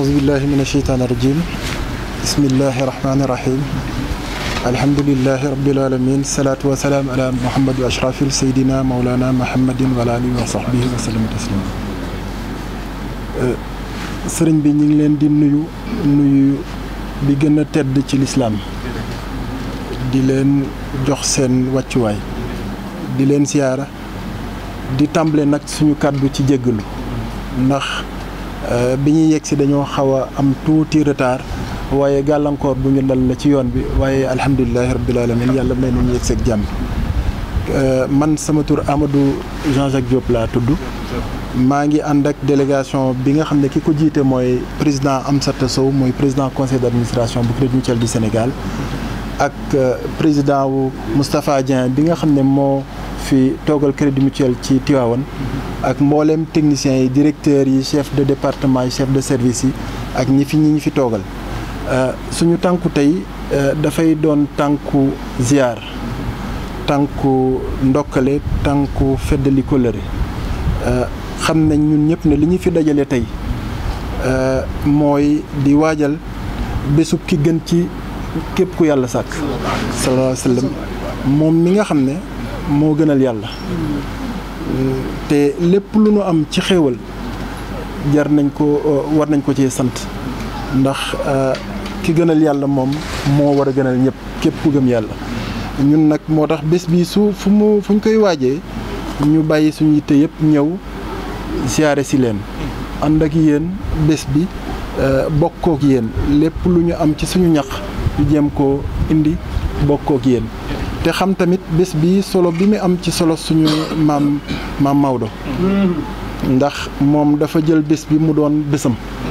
أعوذ بالله من الشيطان الرجيم بسم الله الرحمن الرحيم الحمد لله رب العالمين الصلاة والسلام على محمد وأشرف سيدنا مولانا محمد وعلى آله وصحبه وسلم تسليما sëriñ bi ñu ngi leen di nuyu nuyu bi gën a tedd ci lislaam di leen jox seen wàccuwaay di leen siyaara di tàmbale nag suñu kàddu ci jéggalu ndax bi ñuy yegg si dañoo xaw a am tuuti retard waaye gàllankoor bu ñu dal la ci yoon bi waaye alhamdulilahi rabbil alamin yàlla may nañu yegg seeg jàmm man sama tur Amadou Jean-Jacques Diop laa tudd maa ngi ànd ak délégation bi nga xam ne ki ko jiite mooy président Amsata Sow mooy président conseil d'administration bu Crédit Mutuel du Sénégal ak président wu Moustapha Dieng bi nga xam ne moo fi toogal Crédit Mutuel ci Tivaouane ak mboolem techniciens yi directeurs yi chef de département yi chef de service yi ak ñi fi ñi ñi fi toogal suñu tànku tey dafay doon tànku ziar tànku ndokkale tànku feddali kóllëre xam nañ ñun ñëpp ne li ñu fi dajale tey mooy di waajal bésub ki gën ci képp ku yàlla sàkk sallallahu alayhi wa sallam moom mi nga xam ne moo gënal yàlla te lépp lu nu am ci xéewal jar nañ ko war nañ ko ci sant ndax ki gënal yàlla moom moo war a gënal ñëpp képp ku gëm yàlla ñun nag moo tax bés bi su fu mu fu ñu koy waajee ñu bàyyi suñu yitte yëpp ñëw siyaare si leen ànd ak yéen bés bi bokkook yéen lépp lu ñu am ci suñu ñax ñu jéem koo indi bokkook yéen te xam tamit bés bi solo bi mu am ci solo suñu maam maam Maodo ndax moom dafa jël bés bi mu doon bésam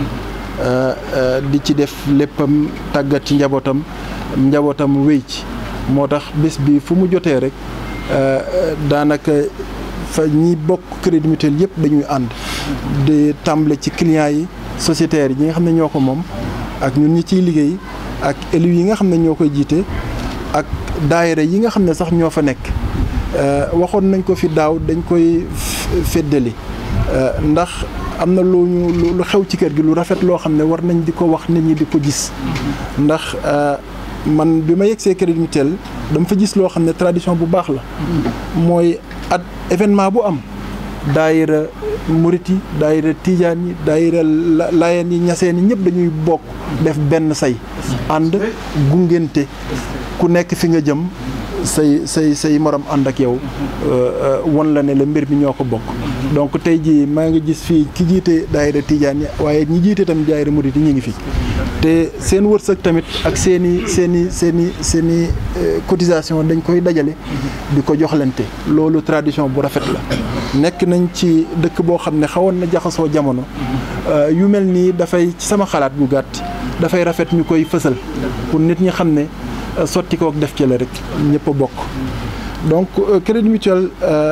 di ci def léppam tàggat ci njabootam njabootam wéy ci moo tax bés bi fu mu jotee rek daanaka fa ñi bokk crédit mutuel yëpp dañuy ànd di tàmbale ci clients yi sociétaires yi ñi nga xam ne ñoo ko moom ak ñun ñi ciy liggéey ak élus yi nga xam ne ñoo koy jiite ak daayira yi nga xam ne sax ñoo fa nekk waxoon nañ ko fi daaw dañ koy feddali ndax am na lu ñu lu xew ci kër gi lu rafet loo xam ne war nañ di ko wax nit ñi di ko gis ndax man bi ma yegsee crédit mutuel dama fa gis loo xam ne tradition bu baax la mooy at événement bu am daayira murit yi daayira tijaan yi daayira laayeen yi ñaseen yi ñëpp dañuy bokk def benn say ànd gungente ku nekk fi nga jëm say say say morom ànd ak yow won la ne la mbir mi ñoo ko bokk donc tey jii maa ngi gis fii ki jiite daayira tijaan yi waaye ñi jiite tamit daayira murit yi ñu ngi fi te seen wërsëg tamit ak seen i seen i seen i seen i cotisation dañ koy dajale di ko joxlante loolu tradition bu rafet la nekk nañ ci dëkk boo xam ne xawoon na jaxasoo jamono yu mel nii dafay ci sama xalaat bu gàtt dafay rafet ñu koy fësal pour nit ñi xam ne sotti kook def ci la rek ñëpp a bokk donc crédit mutuel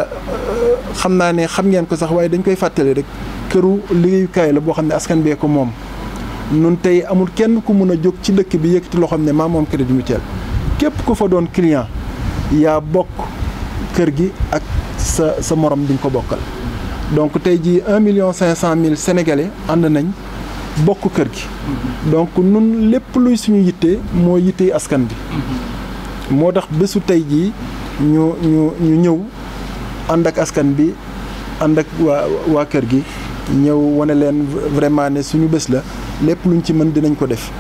xam naa ne xam ngeen ko sax waaye dañ koy fàttali rek këru liggéeyukaay la boo xam ne askan bee ko moom nun tey amul kenn ku mun a jóg ci dëkk bi yëkkati loo xam ne maa moom crédit mutuel képp ku fa doon client yaa bokk kër gi ak sa sa morom di nga ko bokkal donc tey jii un million cinq cent mille sénégalais ànd nañ bokk kër gi donc nun lépp luy suñu yitte moo yittee askan bi moo tax bésu tey jii ñu ñu ñu ñëw ànd ak askan bi ànd ak waa waa kër gi ñëw wane leen vraiment ne suñu bés la lépp luñ ci mën dinañ ko def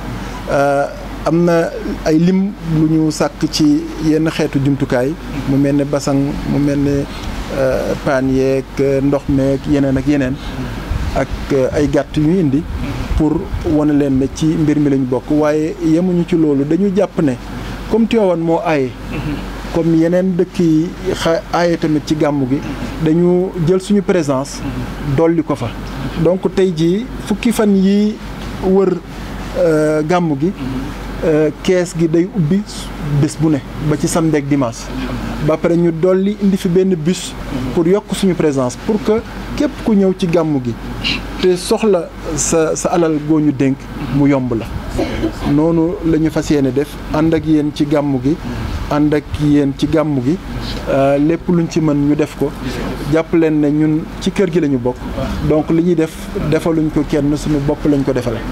am na ay lim lu ñu sàkk ci yenn xeetu jumtukaay mu mel ne basang mu mel ne paan yeeg ndox meeg yeneen ak yeneen ak ay gàtt yu indi pour wane leen ne ci mbir mi lañ bokk waaye yemuñu ci loolu dañu jàpp ne comme Tivaouane moo aaye comme yeneen dëkk yi xa aaye tamit ci gàmmu gi dañu jël suñu présence dolli ko fa donc tey jii fukki fan yi wër gàmmu gi kees gi day ubbi bés bu ne ba ci samedi ak dimanche ba pare ñu dolli indi fi benn bus pour yokk suñu présence pour que képp ku ñëw ci gàmmu gi te soxla sa sa alal goo ñu dénk mu yomb la noonu la ñu fas yéene def ànd ak yéen ci gàmmu gi ànd ak yéen ci gàmmu gi lépp luñ ci mën ñu def ko jàpp leen ne ñun ci kër gi la ñu bokk donc li ñuy def defaluñ ko kenn suñu bopp lañ ko defal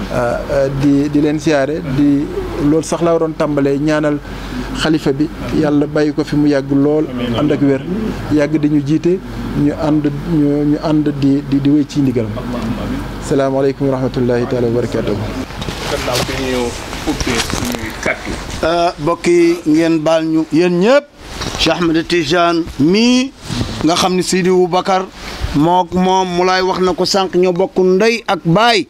di di leen siyaare di loolu sax la waroon tàmbalee ñaanal xalifa bi yàlla bàyyi ko fi mu yàgg lool ànd ak wér yàgg di ñu jiite ñu ànd ñu ñu ànd di di di wéy ci ndigalam salaamaaleykum wa rahmatullahi taala wa barakaatuhu gannaaw bi ñu ubbee suñuy kàddu mbokk yi ngeen baal ñu yéen ñëpp Cheikh Ahmed Tidiane mii nga xam ne Sidi Boubacar mook moom mu laay wax na ko sànq ñoo bokk ndey ak baay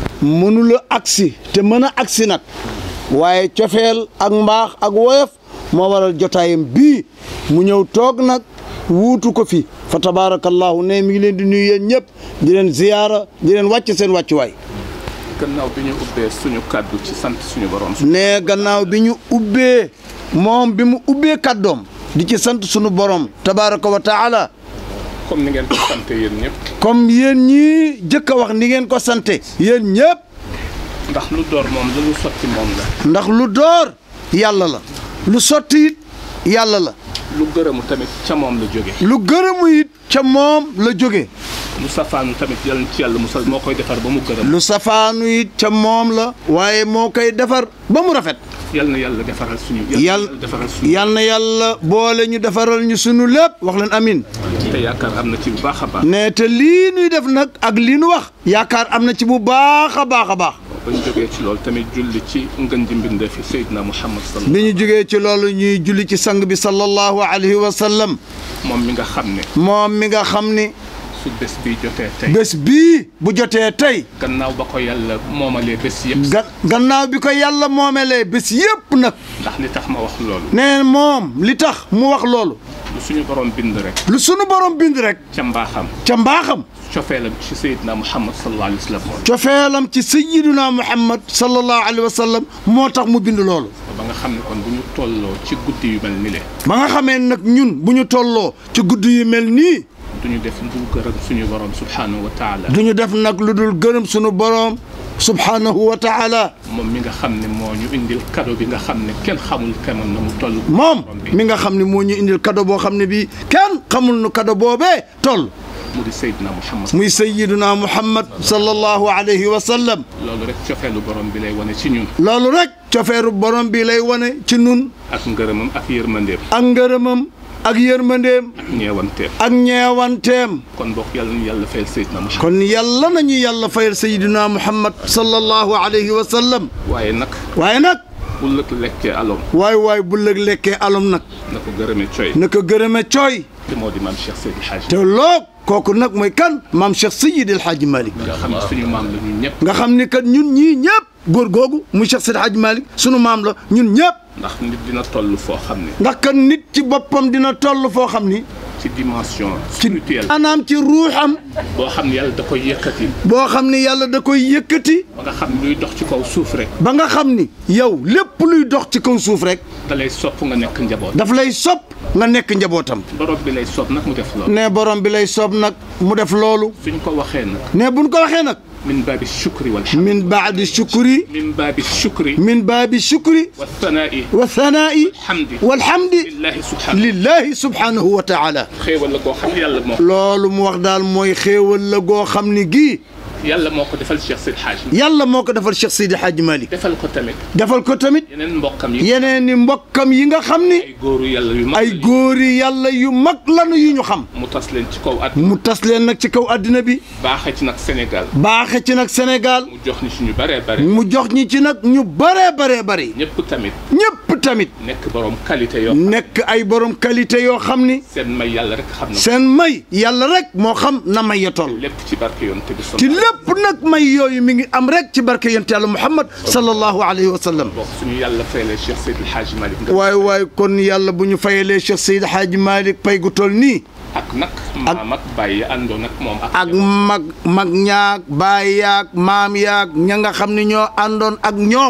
mënula agsi te mën a agsi nag waaye cofeel ak mbaax ak woyof moo waral jotaayam bii mu ñëw toog nag wuutu ko fi fa tabaarakallahu ne mi ngi leen di nuyu yéen ñëpp di leen ziyaara di leen wàcc seen wàccuwaay gannaaw bi ñu ubbee suñu kàddu ci sant suñu borom ne gannaaw bi ñu ubbee moom bi mu ubbee kàddoom di ci sant sunu borom tabaaraka wa taala comme ni ngeen ko sante yéen ñëpp comme yéen ñii jëkk a wax ni ngeen ko sante yéen ñëpp ndax lu door moom lu ñu sotti moom la ndax lu door yàlla la lu sotti it yàlla la lu gërëmu tamit ca moom la jóge lu gërëmu it ca moom la jóge lu safaanu tamit yàlla ci yàlla musal moo koy defar ba mu gërëm lu safaanu it ca moom la waaye moo koy defar ba mu rafet yal na yàlla defaral suñu yàlla defaral suñu yal na yàlla boole ñu defaral ñu sunu lépp wax leen amin te yaakaar am na ci bu baax a baax ne te lii nuy def nag ak lii nu wax yaakaar am na ci bu baax a baax a baax ba ñu jógee ci loolu tamit julli ci ngën ji mbindee fi Seydina Muhammad sallallahu bi ñu jógee ci loolu ñuy julli ci sang bi sallallahu alayhi wa sallam moom mi nga xam ne moom mi nga xam ni su bés bi jotee tey bés bii bu jotee tey gannaaw ba ko yàlla moomalee bés yëpp ga gannaaw bi ko yàlla moomelee bés yépp nag ndax li tax ma wax loolu nee moom li tax mu wax loolu lu suñu borom bind rek lu sunu borom bind rek ca mbaaxam ca mbaaxam cofeelam ci Seydina Muhammad sallallahu alayhi wa sallam cofeelam ci sayyiduna muhammad sallallahu alayhi wa sallam moo tax mu bind loolu ba nga xam ne kon bu ñu tolloo ci guddi yu mel ni le ba nga xamee nag ñun bu ñu tolloo ci guddi yu mel nii du ñu def lu gërëm suñu borom subhaanahu wa taala du ñu def nag lu dul gërëm sunu borom subhanahu wa taala moom mi nga xam ne moo ñu indil cadeau bi nga xam ne kenn xamul kemam na mu toll moom mi nga xam ne moo ñu indil cadeau boo xam ne bii kenn xamul nu cadeau boobee toll mu di Seydina Muhammad muy sayyiduna muhammad sallallahu alayhi wa sallam loolu rek cofeelu borom bi lay wane ci ñun loolu rek cofeeru borom bi lay wane ci nun ak ngërëmam ak yërmandeem ak ngërëmam ak yërmandeem ak ñeewanteem ak ñeewanteem kon bokk yàlla nañu yàlla fayal Seydina Muhammad kon yàlla nañu yàlla fayal sayyiduna muhammad sallallahu alayhi wa sallam waaye nag waaye nag bu lëkk lekkee alom waay waay bu lëg lekkee alom nag na ko gërëmee coy na ko gërëme cooy te moo di maam Cheikh Seydi Hadj te loo kooku nag mooy kan maam Cheikh Seydi El Hadji Malick nga xam ne suñu maam la ñun ñëpp nga xam ni kat ñun ñii ñëpp góor googu muy Cheikh Seydi El Hadji Malick sunu maam la ñun ñëpp ndax nit dina toll foo xam ne ndax kat nit ci boppam dina toll foo xam ni ci dimension spirituelle anaam ci ruuxam boo xam ne yàlla da koy yëkkati boo xam ni yàlla da koy yëkkati ba nga xam ne luy dox ci kaw suuf rek ba nga xam ni yow lépp luy dox ci kaw suuf rek da lay sopp nga nekk njaboot daf lay sopp nga nekk njabootam borom bi lay sopp nag mu def loolu ne borom bi lay soob nag mu def loolu suñ ko waxee nag ne buñ ko waxee nag min baabi shukri wal hamd min baadi shukri min baabi shukri min baabi shukri wa thanaa'i wa thanaa'i hamdi walhamdi lillahi subhanahu lillahi subhanahu wa taala xéewal la koo xam ne yàlla moo loolu mu wax daal mooy xéewal la goo xam ni gii yàlla moo ko defal Cheikh Seydi Hadj yàlla moo ko defal Cheikh Seydi Hadji Malick defal ko tamit defal ko tamit yeneen mbokkam yi yeneen ni mbokkam yi nga xam ni ay góoru yàlla yu mag ay góori yàlla yu mag lanu yu ñu xam mu tas leen ci kaw at mu tas leen nag ci kaw àddina bi baaxee ci nag Sénégal baaxe ci nag Sénégal mu jox ni suñu baree bare mu jox ñi ci nag ñu baree baree bari ñëpp tamit ñëpp tamit nekk borom qualité yoo nekk ay borom qualité yoo xam ni seen may yàlla rek xam na seen may yàlla rek moo xam na may ya toll lépp ci barke yonte bi ci lépp nag may yooyu mi ngi am rek ci barke yonent yàlla Muhammad sallallahu alayhi wa sallam bokk suñu yàlla fayalee Cheikh Seydi El Hadji Malick nga waay waay kon yàlla bu ñu fayalee Cheikh Seydi Hadji Malick pay gu toll nii ak nag maam ak bàyyi àndoon ak moom ak ak mag mag ñaag baay yaag maam yaag ña nga xam ne ñoo àndoon ak ñoom kon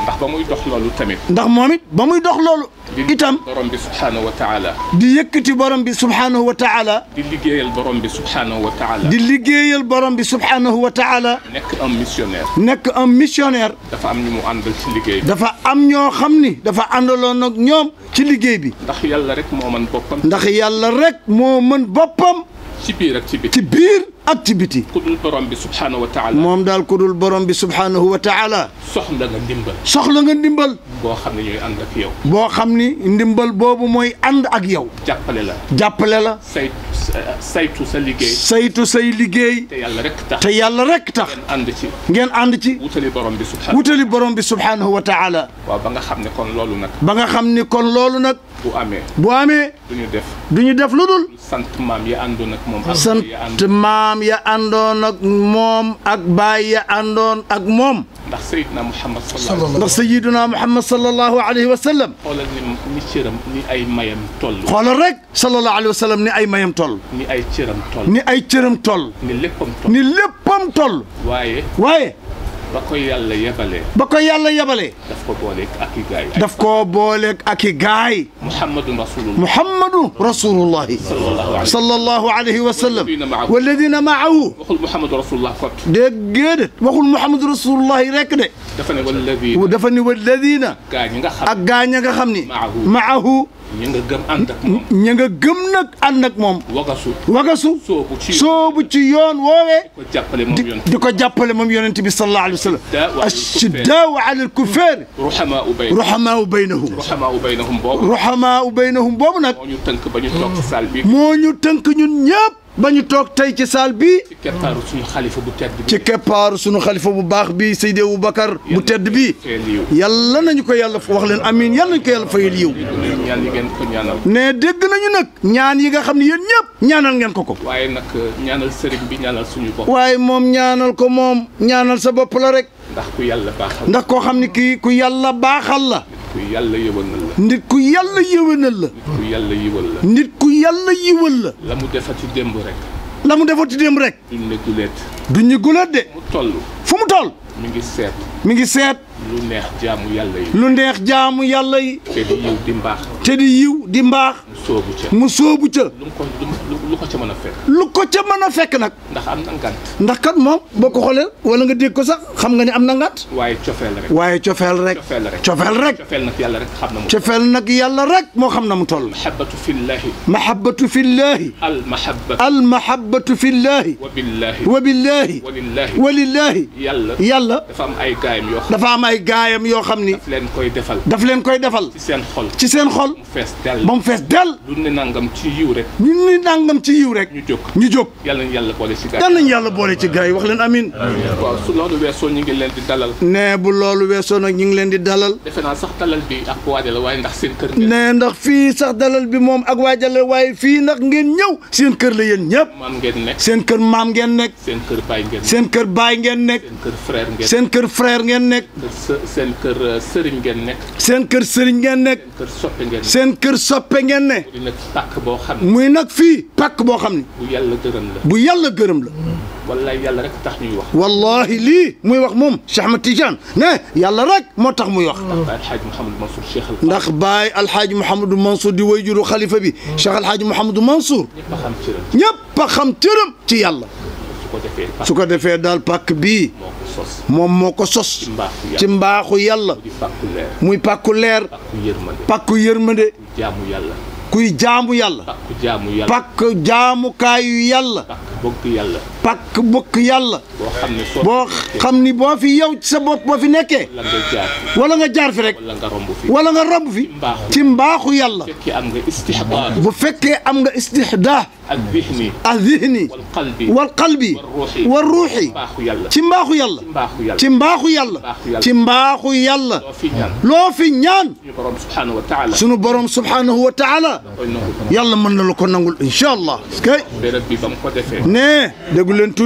ndax ba muy dox loolu tamit ndax moom it ba muy dox loolu itam borom bi subhaanahu wa taala di yëkkati borom bi subhaanahu wa taala di liggéeyal borom bi subhaanahu wa taala di liggéeyal borom bi subhaanahu wa taala nekk un missionnaire nekk un missionnaire dafa am ñu mu àndal ci liggéey bi dafa am ñoo xam ni dafa àndaloon ak ñoom ci liggéey bi ndax yàlla rek moo man boppam ndax yàlla rek moo mën boppam ci biir ak ci biti ci biir ak ci biti ku dul borom bi subhaanahu wa taala moom daal ku dul borom bi subhaanahu wa taala soxla nga ndimbal soxla nga ndimbal boo xam ne ñooy ànd ak yow boo xam ni ndimbal boobu mooy ànd ak yow jàppale la jàppale la say saytu sa liggéey saytu say liggéey te yàlla rek tax te yàlla rek tax ngeen ànd ci ngeen ànd ci wutali borom bi subhaanahu wutali borom bi subhaanahu wa taala waaw ba nga xam ne kon loolu nag ba nga xam ni kon loolu nag bu amee bu amee du ñu def du ñu def lu dul sant maam ya àndoon ak moom ak sant ya àndoon maam ya àndoon ak moom ak baay ya àndoon ak moom ndax Seydina Muhammad sallallahu ndax sayiduna muhammad sallallahu alayhi wa sallam xoolal ni ni cëram ni ay mayam toll xoolal rek sallallahu alayhi wa sallam ni ay mayam toll ni ay cëram toll ni ay cëram toll ni léppam toll ni léppam toll waaye waaye ba ko yàlla yebalee ba ko yàlla yebalee daf ko booleeg ak i gaay daf koo booleeg ak i gaay Muhammadun rasulullah muhammadu rasulullahi sallallahu alayhi sallallahu alayhi wa sallam Walladina maahu. walladina maahu waxul Muhammadu rasulullah kot déggéede waxul muhammadu rasulullahi rek de dafa ne walladi dafa ni walladina gaa ñi nga xam ak gaañ a nga xam ni Maahu. maahu ñi nga gëm ànd ak moom ña nga gëm nag ànd ak moom wagasu wagasu soobu ci soobu ci yoon woowee ko jàppale moom yoon di ko jàppale moom yonent bi sallallahu alayhi wa sallam ashiddaau ala alkuffar ruhamaa u bay ruhamaau baynahum ruhamaa u baynahum boobu ruhamaau baynahum boobu nag moo ñu tënk ba ñu toog ci saal bi moo ñu tënk ñun ñëpp ba ñu toog tey ci saal bi ci keppaaru suñu xalifa bu tedd bi ci keppaaru sunu xalifa bu baax bi Seydi Aboubacar bu tedd bi fee liiw yàlla nañu ko yàlla wax leen amiin yàlla nañu ko yàlla fayal yiw ñaan yi ngeen ko ñaanal ne dégg nañu nag ñaan yi nga xam ne yéen ñëpp ñaanal ngeen ko ko waaye nag ñaanal sëriñ bi ñaanal suñu bopp waaye moom ñaanal ko moom ñaanal sa bopp la rek ndax ku yàlla baaxal ndax koo xam ne kii ku yàlla baaxal la ku yàlla yëwanal la nit ku yàlla yéwénal la ku yàlla yiwal la nit ku yàlla yiwal la la mu defati démb rek la mu defati dem rek duñ ne guleet du ñu gulat de mu toll fu mu toll mi ngi seet mi ngi seet lu neex jaamu yàlla yi lu neex jaamu yàlla yi te di yiw di mbaax te di yiw di mbaax mu soobu ca mu sóobu ca lu mu ko lu lu ko ca mën a fekk lu ko ca mën a fekk nag ndax am na ngant ndax kat moom boo ko xoolee wala nga dégg ko sax xam nga ne am na ngànt waaye cofeel rek waaye cofeel rek cofeel rek cofeel rek cofeel nag yàlla rek xam na mu cofeel nag yàlla rek moo xam na mu toll mahabbatu fillahi mahabbatu fillahi al mahabbatu al mahabbatu fillahi wa billahi wa billahi wa lillahi wa lillahi yàlla yàlla dafa am ay gaayam yoo xam dafa am ay gaayam yoo xam ni daf leen koy defal daf leen koy defal ci seen xol ci seen xol mu fees dell ba mu fees dell lu ne nangam ci yiw rek ñu ni nangam ci yiw rek ñu jóg ñu jóg yàlla nañu yàlla boole ci gaay yal nañu yàlla boole ci gaay yi wax leen amin waaw su loolu weesoo ñu ngi leen di dalal ne bu loolu weesoo nag ñu ngi leen di dalal defe naa sax dalal bi ak waade la waaye ndax seen kër ngeen ne ndax fii sax dalal bi moom ak waajale waaye fii ndax ngeen ñëw seen kër la yéen ñëpp maam ngeen nekk seen kër maam ngeen nekk seen kër baay ngeen nekk seen kër baay ngeen nekk seen kër frère ngeen seen kër frère ngeen nekk kër së- seen kër euh, sëriñ ngeen nekk seen kër sëriñ ngeen nekk seen kër soppe ngeen nekk seen kër soppe ngeen ne di nag pàkk boo xam ne muy nag fii pàkk boo xam ne bu yàlla gërëm la bu yàlla gërëm la wallaay yàlla rek tax ñuy wax wallahi lii muy wax moom Cheikh Ahmed Tidiane ne yàlla rek moo tax muy wax Baay Alxaaj Mouhamadou Mansour Cheikh al ndax baay alxaaji Mouhamadou Mansour di way juru xalifa bi Cheikh alxaaji Mouhamadou Mansour ñëpp a xam ci ren ñëpp a xam cëram ci yàlla su ko defee pàkk su ko defee daal pàkk bii moo ko sos moom moo ko sos ci mbaaxu ci yàlla mbaaxu yàlla di pàkku leer muy pàkku leer pàkku yërmande pàkku yërmande jaamu yàlla kuy jaamu yàlla pàkku jaamu yàlla pàkk jaamukaayu yàlla pàkk bëgg yàlla pàkk bokk yàlla boo xam ne soo boo xam ni boo fi yow ci sa bopp boo fi nekkee la nga jaar wala nga jaar fi rek wala nga romb fi wala nga romb fi mbaaxu ci mbaaxu yàlla fekki am nga istihbaar bu fekkee am nga istihdaa ak dihni azihni wal qalbi wal qalbi ruuxi wal ruuxi mbaaxu yàlla ci mbaaxu yàlla mbaaxu yàlla ci mbaaxu yàlla mbaaxu yàlla ci mbaaxu yàlla loo fi ñaan loo fi ñaan suñu borom subhanahu wa taala sunu borom subhanahu wa taala koy nangu yàlla mën na la ko nangul incha allah kay béréb bi ba mu ko defee nee déggu leen tuuti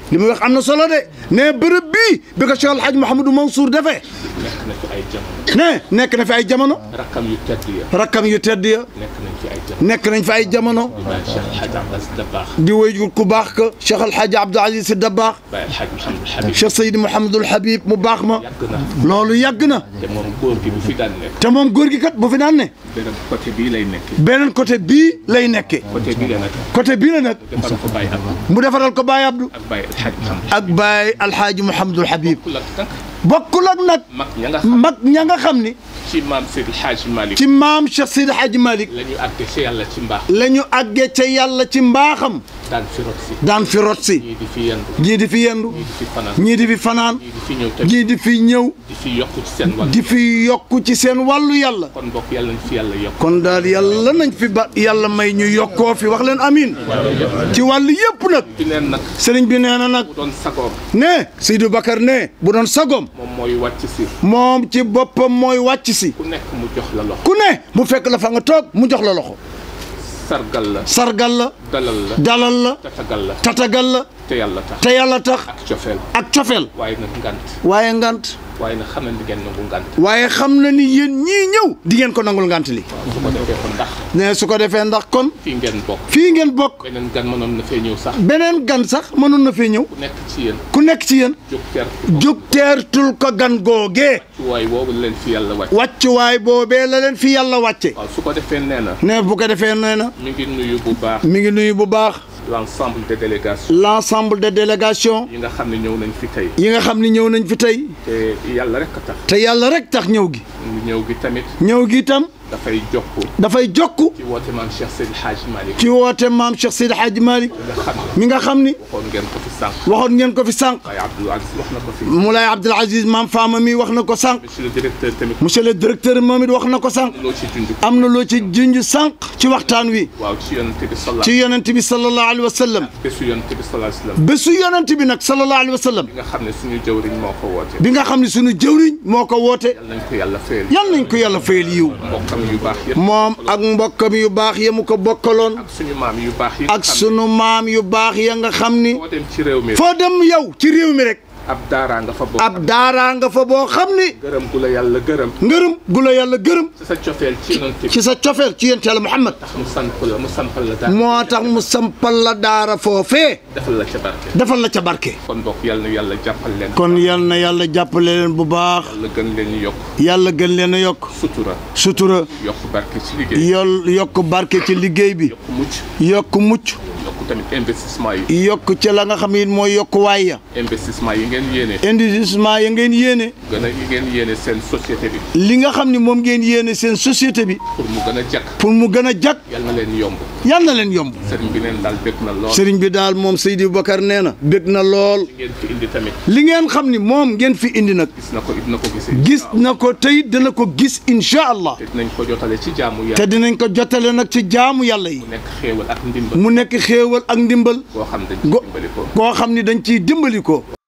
li muy wax am na solo de ne bërëb bii bi ko Cheikh El Hadj Mouhamadou Mansour defee nekk na fi ay jamono ne nekk na fi ay jamono rakkam yu tedd ya rakkam yu tedd ya nekk nañ fi ay jamono nekk nañ fi ay jamono di bàyyi Cheikh El Hadj Abbas Dabakh di wéy ku baax ka Cheikh El Hadj Abdou Aziz Sy Dabakh bàyyi El Hadj Mouhamadou Habib Cheikh Seydi Mouhamadul Habib mu baax ma yàgg na loolu yàgg na te moom góor gi bu fi daan nekk te moom góor gi kat bu fi daan ne beneen côté bii lay nekk beneen côté bii lay nekkee côté bii la nag côté bii la nag defal ko bàyyi Abdou mu defaral ko Baye Abdou ak bàyyi El Hadj Mouhamadou ak Baye Alhaaji Mouhamadul Habib ku la nag bokkul ak nag mag ña nga xam mag ña nga xam ni ci maam Seydi El Hadj Malick ci maam Cheikh Seydi Hadji Malick la ñu àgg ci yàlla ci mbaax la ñu àggee ca yàlla ci mbaaxam daan fi rot si daan fi rot si ñii di fi yendu ñii di fi yendu ñii di fi fanaan ñii di fi fanaan ñii di fi ñëw tamit ñii di fi ñëw di fi yokku ci seen wàll di fi yokku ci seen wàllu yàlla kon bokk yàlla nañ fi yàlla yokk kon daal yàlla nañ fi ba yàlla may ñu yokkoo fi wax leen amin ci wàll yëpp nag fi neen nag sëriñ bi nee na nag bu doon sagoom ne Seydou Bakar ne bu doon sagom moom mooy wàcc si moom ci boppam mooy wàcc si ku nekk mu jox la loxo ku ne mu fekk la fa nga toog mu jox la loxo sargal la sargal la dalal la dalal la tatagal la tatagal la te yàlla tax te yàlla tax ak cofeel ak cofeel waaye nag ngant waaye ngant waaye nag xam nañ di ngeen nangu ngant waaye xam na ni yéen ñii ñëw di ngeen ko nangul ngant li su ko defee ko ndax ne su ko defee ndax kon fii ngeen bokk fii ngeen bokk beneen gan mënoon na fee ñëw sax beneen gan sax mënoon na fee ñëw ku nekk ci yéen ku nekk ci yéen jóg ter jóg teertul ko gan googee ci waay boobu leen fi yàlla wàcc wàccuwaay boobee la leen fi yàlla wàcce waaw su ko defee nee na ne bu ko defee nee na mi ngi nuyu bu baax mi ngi nuyu bu baax l'ensemble des délégations l'ensemble des délégations yi nga xam ne ñëw nañ fi tey yi nga xam ni ñëw nañ fi tey te yàlla rek a tax te yàlla rek tax ñëw gi ñëw gi tamit ñëw gi itam dafay jokk dafay jokku ci woote maam Cheikh Seydi Hadj Malick ci woote maam Cheikh Seydi Hadji Malick nga xam ne mi nga xam ni waxoon ngeen ko fi sànq waxoon ngeen ko fi sànq waaye Abdou Aziz wax na ko fi Moulay Abdoul Aziz maam Fama mi wax na ko sànq monsieur le directeur tamit monsieur le directeur moom it wax na ko sànq loo ci junj am na loo ci junj sànq ci waxtaan wi waaw ci yonent bi sallallahu ci yonent bi sallallahu alayhi wa sallam bésu yonent bi sallallahu alayhi wasallam bésu yonent bi nag sallallahu alayhi wa sallam bi nga xam ne suñu jëwriñ moo ko woote bi nga xam ne sunu jëwriñ moo ko woote yal nañ ko yàlla fayal yal nañ ko yàlla fayal yiw mbokkam yu baax yëpp moom ak mbokkam yu baax ya mu ko bokkaloon ak suñu maam yu baax yi ak sunu maam yu baax ya nga xam ni foo dem ci réew mi foo dem yow ci réew mi rek ab daaraa nga fa bokk ab daaraa nga fa boo xam ni gërëm gu la yàlla gërëm ngërëm gu la yàlla gërëm ci sa cofeel ci yonent bi ci sa cofeel ci yonent yàlla Muhammad tax mu sant la mu sampal la daal moo tax mu sampal la daara foofee defal la ca barke defal la ca barke kon bokk yàlla na yàlla jàppal leen kon yal na yàlla jàppale leen bu baax yàlla gën leen yokk yàlla gën leen a yokk sutura sutura yokk barke ci liggéey yol yokk barke ci liggéey bi yokk mucc yokk mucc yokk tamit investissement yi yokk ci la nga xam ne mooy yokk waay ya investissement yi ngeen yéene investissement ya ngeen yéene gën a yi ngeen yéene seen société bi li nga xam ne moom ngeen yéene seen société bi pour mu gën a jàkk pour mu gën a jag yal na leen yomb yal na leen yomb sëriñ bi neen daal bég na lool sëriñ bi daal moom Seydi Bakar nee na bég na lool ngeen fi indi tamit li ngeen xam ni moom ngeen fi indi nag gis na ko dina ko gisee gis na ko tey dana ko gis incha allah te dinañ ko jotale ci jaamu te yàlla dinañ ko jotale nag ci jaamu yàlla yi mu nekk xéewal ak ndimbal mu nekk xéewal ak ndimbal boo xam dañ ci go dimbali ko koo xam ni dañ ciy dimbali ko